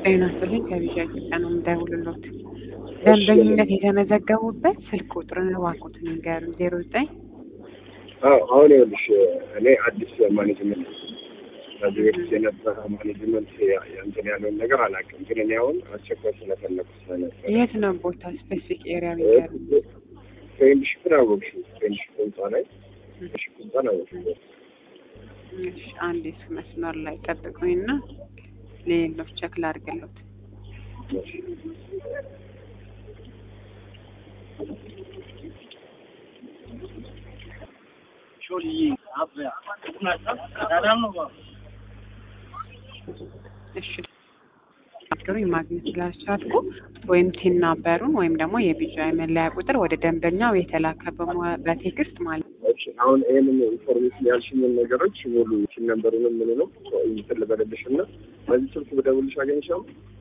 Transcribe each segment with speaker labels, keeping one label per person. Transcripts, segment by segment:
Speaker 1: ጤና ይስጥልኝ ከቪዛ ኢትዮጵያ ነው የምደውልልዎት። ደንበኝነት የተመዘገቡበት ስልክ ቁጥርን እባክዎትን ይንገሩኝ። ዜሮ ዘጠኝ
Speaker 2: አዎ አሁን ይኸውልሽ እኔ አዲስ ማኔጅመንት ከዚህ በፊት የነበረ ማኔጅመንት ያ- እንትን ያለውን ነገር አላውቅም፣ ግን እኔ አሁን አስቸኳይ ስለፈለኩ ስለነበረ
Speaker 1: የት ነው ቦታ ስፔሲፊክ ኤሪያ ቢንገሩኝ።
Speaker 2: ፍሬንድሽፕን አወቅሽው? ፍሬንድሽፕ ህንፃ ላይ ፍሬንድሽፕ ህንፃን አወቅሽው?
Speaker 1: እሺ አንዴ እሱ መስመር ላይ ጠብቁኝና ሌሎች ቸክ ላድርግልዎት።
Speaker 2: እሺ።
Speaker 1: እሺ ነገሩኝ ማግኘት ስላልቻልኩ ወይም ቲን ናምበሩን ወይም ደግሞ የቢጫ መለያ ቁጥር ወደ ደንበኛው የተላከ በመ- በቴክስት ማለት ነው።
Speaker 2: እሺ አሁን ይህንን ኢንፎርሜሽን ያልሽኝን ነገሮች ሙሉ ሲን ነምበሩንም ምንንም እንትን ልበልልሽ እና በዚህ ስልክ ብደውልሽ አገኝሻለሁ?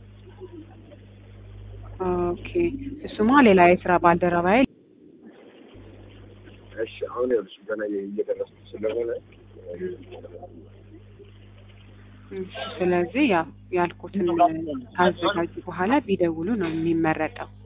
Speaker 1: ኦኬ እሱማ ሌላ የስራ ባልደረባዬ
Speaker 2: እሺ አሁን ይኸውልሽ ገና እየደረስኩ ስለሆነ
Speaker 1: እሺ፣ ስለዚህ ያው ያልኩትን ካዘጋጁ በኋላ ቢደውሉ ነው የሚመረጠው።